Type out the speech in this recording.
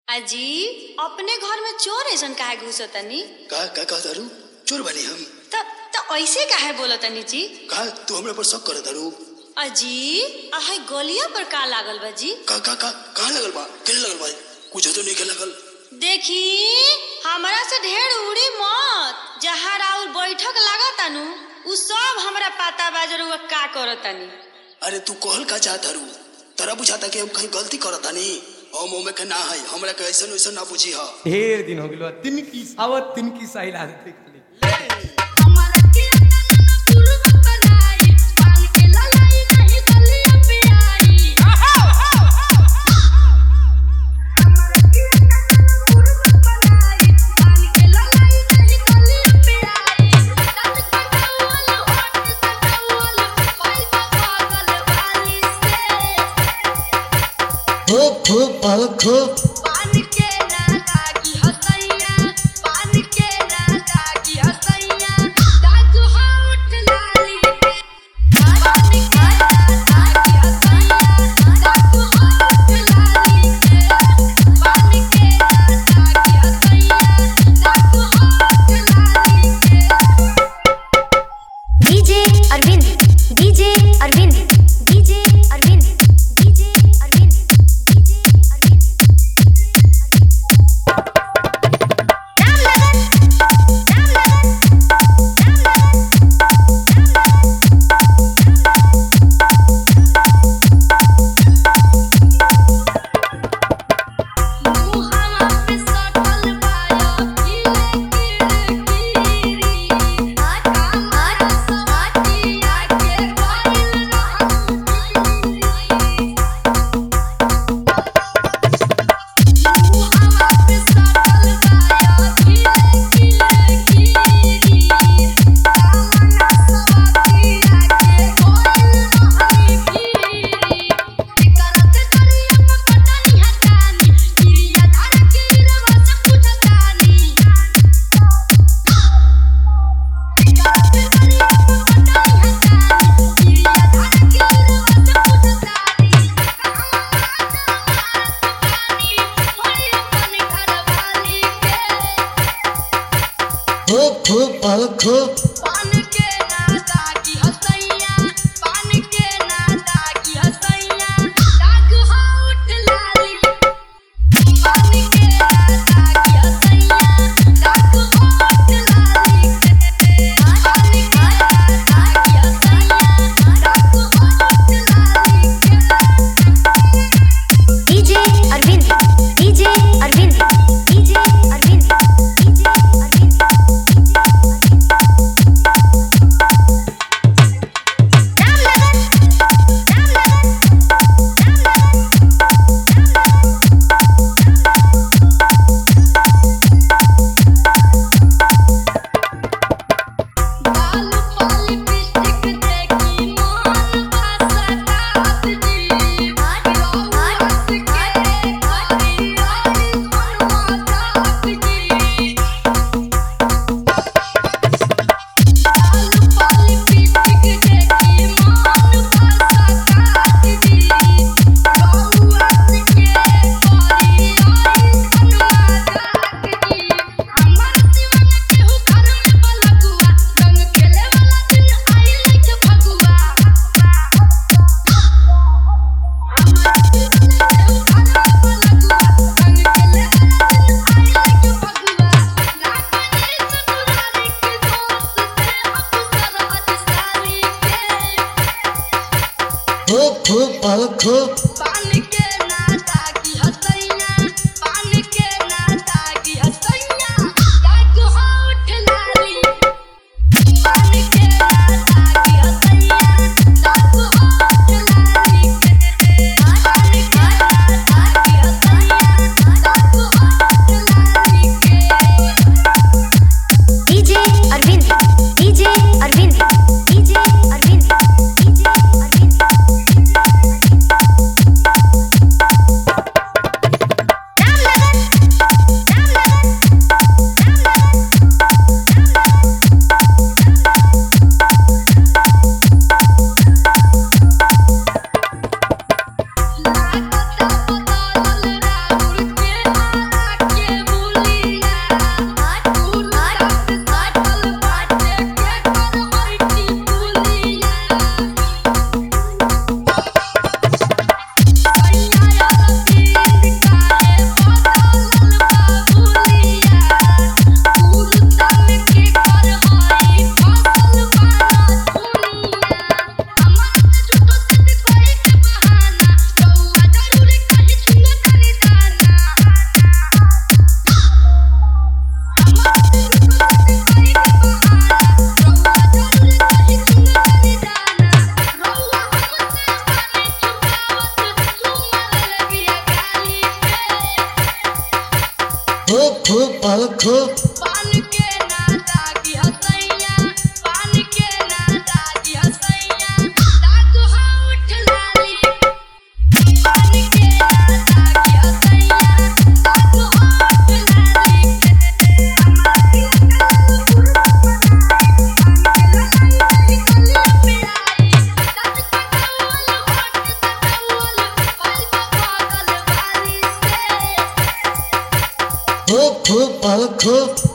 अजी अपने घर में चोर ऐसन काहे घुसतनी का का कहा दारू चोर बनी हम त त ऐसे काहे बोलतनी जी का तू हमरा पर शक कर दारू अजी आहे गलिया पर का लागल बा जी का का का कहाँ लगल बा केने लगल बा कुछ तो नहीं के लगल देखी हमरा से ढेर उड़ी मत जहाँ राउर बैठक लागता नु उ सब हमरा पता बा जरूर का करतनी अरे तू कहल का चाहत दारू तरा बुझाता कि हम कहीं गलती करता नहीं हम ओमे के ना है हमरा के ऐसन वैसन ना बुझी हा ढेर दिन हो गलो तिनकी आवत तिनकी साहिल आदत खाली हमारा किया ना पुरवा बनाई पान के ललाई नहीं गलियों पे आई हमारा किया ना पुरवा बनाई पान के ललाई नहीं गलियों पे आई तन कटवल होठ सटवल पाई पागल वाली से खूब खूब बहुत खूब पान के नादा की हसैया पान के नादा की हसैया दादू होठ लाली पान के नादा की हसैया दादू होठ लाली पान के नादा की हसैया दादू होठ लाली DJ Arvind DJ Arvind DJ Arvind DJ Arvind DJ Arvind Ram Lagan Ram Lagan Ram लगन मुहावा पे सटल बाया कीले कीड़कीरी आटा मार सवाटिया के गइल रहू मुहावा पे सटल बाया कीले कीड़कीरी कामना सवाटिया के गइल रहू कीरी करत करिया पटनी हटानी किरिया धार के रवा से पूछतानी करत करिया पटनी हटानी किरिया धार के रवा से पूछतानी होई अपन घर वाली के खूब खूब बहुत खूब पान के नादा की हसैया पान के नादा की हसैया दाग होठ लाली पान के नादा की हसैया दाग होठ लाली पान के नादा की हसैया दाग होठ लाली DJ Arvind DJ Arvind DJ Arvind DJ Arvind DJ Arvind खो खो पाल खो पान के ना दागी हसैया पान के ना दागी हसैया दादू हा उठ लाली पान के ना दागी हसैया दादू हा उठ लाली हमारी खो खो पाल खो